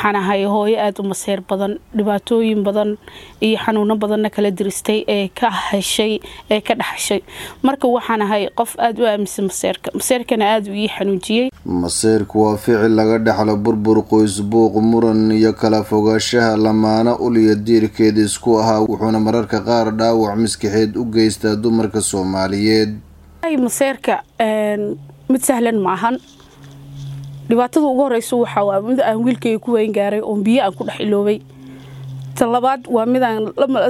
waxaan ahay hooyo aada u maseer badan dhibaatooyin badan iyo xanuuno badanna kala diristay ee ka heshay ee ka dhaxashay marka waxaan ahay qof aada u aaminsan maseerka maseerkana aada u ii xanuujiyey maseerku waa ficil laga dhexlo burbur qoys buuq muran iyo kala fogaanshaha lamaana uliya diirkeeda isku ahaa wuxuuna mararka qaar dhaawac maskaxeed u geystaa dumarka soomaaliyeed maseerka mid sahlan ma ahan dhibaatada ugu horeysa waxaa mid aan wiilkayga ku weyn gaaray oon biyo aan ku dhex iloobay talabaad waa midaan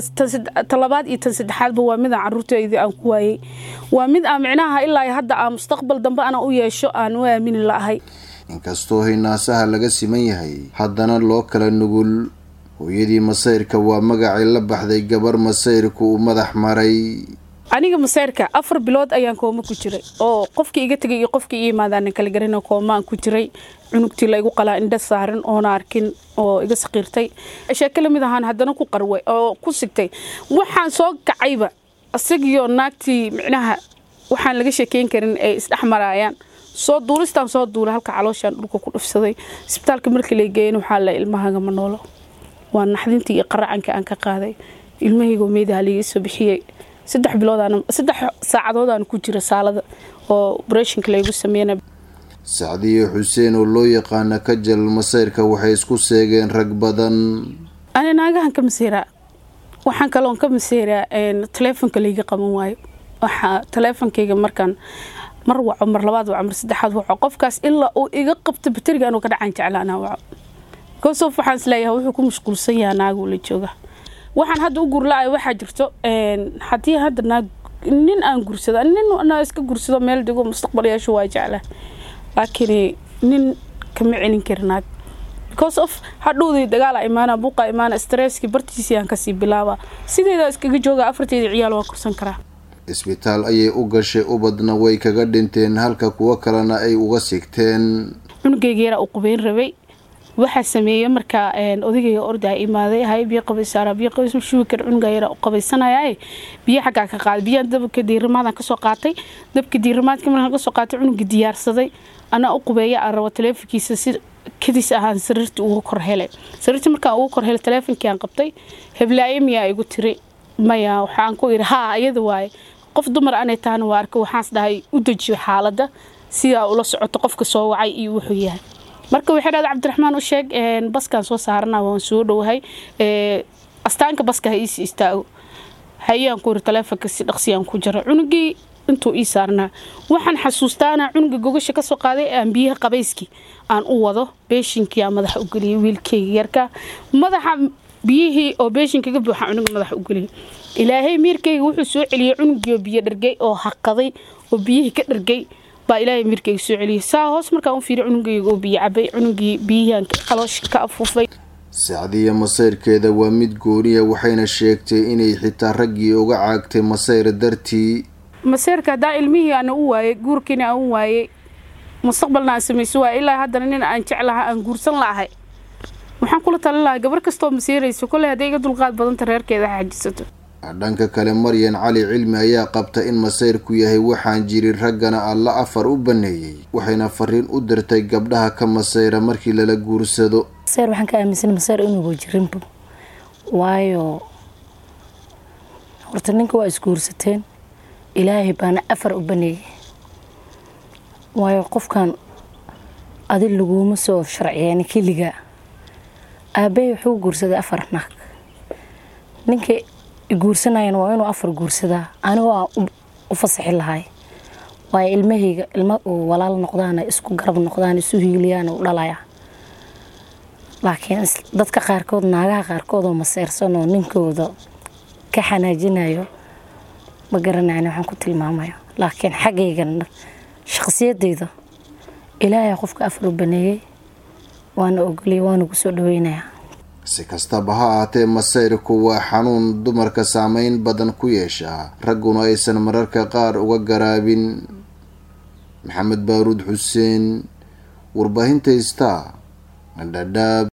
talabaad iyo tan saddexaadba waa midaan caruurteyda aan ku waayey waa mid aan micnaha ilaa hadda aan mustaqbal dambe ana u yeesho aan u aamini la'ahay inkastoo hinaasaha laga siman yahay haddana loo kala nugul hooyadii masayrka waa magacay la baxday gabar masayrku uu madax maray aniga maseyrka afar bilood ayaan kooma ku jiray oo qofkii iga tegay iyo qofkii ii imaadaan kala garan koomaan ku jiray cunugtii la igu qalaa indha saaran oona arkin oo iga saqiirtay sheeke lamid ahaan haddana ku qarway oo ku sigtay waxaan soo kacayba isagiyo naagtii micnaha waxaan laga sheekeyn karin ay isdhex maraayaan soo duulistaan soo duulay halka calooshaan dhulka ku dhufsaday isbitaalka markii la geeyen waxaa la ilmahagama noolo waa naxdintii iyo qaracanka aan ka qaaday ilmahaygo meedaha liiga soo bixiyey saddex bilood saddex saacadoodaan ku jira saalada oo breshonka laygu sameeyana sacdiye xuseen oo loo yaqaana kajal masayrka waxay isku seegeen rag badan ani naagahan ka maseyraa waxaan kaloon ka maseyraa taleefonka layga qaban waayo waxaa taleefonkayga markaan mar waco mar labaad waco mar saddexaad waco qofkaas ilaa uu iga qabto bateriga anuu ka dhacaan jeclaanaa waco goosof waxaan isleeyahay wuxuu ku mashquulsan yahaa naaguu la jooga waxaan hadda u gurla-ay waxaa jirto haddii hadda naag nin aan gursado nin na iska gursado meel dego mustaqbal yeesho waa jecla laakiin nin kama celin kari naag because of hadhowdii dagaala imaana buuqa imaana stresskii bartiisii aan kasii bilaaba sideeda iskaga jooga afarteeda ciyaal waa korsan karaa isbitaal ayay u gashay ubadna way kaga dhinteen halka kuwo kalena ay uga sigteen cunugayga yaraa u qubeyn rabay waxaa sameeyey markaa odagayga ordaa imaaday hay biyo qabaysaara biyo qabays shubi kar cunuga yara u qabaysanaya biyo xaggaa ka qaaday biyaan dabka diirimaadaan kasoo qaatay dabka diirimaadka markaan kasoo qaatay cunuga diyaarsaday anaa u qubeeya aan rabo taleefonkiisa si kadis ahaan sariirtii uga kor helay sariirtii markaan uga kor helay taleefonkii aan qabtay heblaayo miyaa igu tiri maya waxaan ku idhi haa iyada waaye qof dumar anay tahana waa arka waxaans dhahay u dejiyo xaaladda sidaa ula socoto qofka soo wacay iyo wuxuu yahay marka waxay dhahda cabdiraxmaan u sheeg baskaan soo saarana waan soo dhowahay astaanka baska ha iisi istaago hayaan ku iri taleefonka si dhaqsiyaan ku jira cunugii intuu ii saarnaa waxaan xasuustaana cunuga gogasha kasoo qaaday aan biyaha qabayskii aan u wado beeshinkii aan madaxa u geliyay wiilkayga yarka madaxa biyihii oo beeshinkaga buuxa cunuga madaxa u geliyay ilaahay miirkayga wuxuu soo celiyey cunugiioo biyo dhargay oo haqaday oo biyihii ka dhargay baa ilaahay mirkayga soo celiyay saa hoos markaan u fiiriy cunugayga oo biyo cabay cunugii biyihian qaloosha ka afuufay sacdiya masayrkeeda waa mid gooniya waxayna sheegtay inay xitaa raggii uga caagtay masayr dartii maseyrka haddaa ilmihii ana u waayey guurkiina aan u waayey mustaqbalna aan samayso waay ilaa haddana nin aan jeclaha aan guursan la'ahay waxaan kula talin lahaa gabar kastoo maseyrayso kolley hadday iga dulqaad badanta reerkeeda xajisato dhanka kale maryan cali cilmi ayaa qabta in masayrku yahay waxaan jirin raggana alla afar u baneeyey waxayna fariin u dirtay gabdhaha ka masayra markii lala guursado masayr waxaan ka aaminsan masayr inuuba jirinba waayo horta ninka waa isguursateen ilaahay baana afar u baneeyey waayo qofkan adi laguma soo sharciyeeni keligaa aabbahay wuxuu guursaday afar naag ninka guursanayana waa inuu afar guursadaa anigo aan u fasaxi lahay waayo ilmahayga ilma uu walaal noqdaana isku garab noqdaan isu hiiliyaan u dhalaya laakiin dadka qaarkood naagaha qaarkood oo maseyrsan oo ninkooda ka xanaajinayo ma garanayn waxaan ku tilmaamaya laakiin xaggaygan shaqsiyadayda ilaahay qofka afar u baneeyey waana ogoliyay waana ku soo dhaweynayaa si kastaba ha ahaatee masayrku waa xanuun dumarka saameyn badan ku yeeshaa ragguna aysan mararka qaar uga garaabin maxamed baaruud xuseen warbaahinta star dhadhaab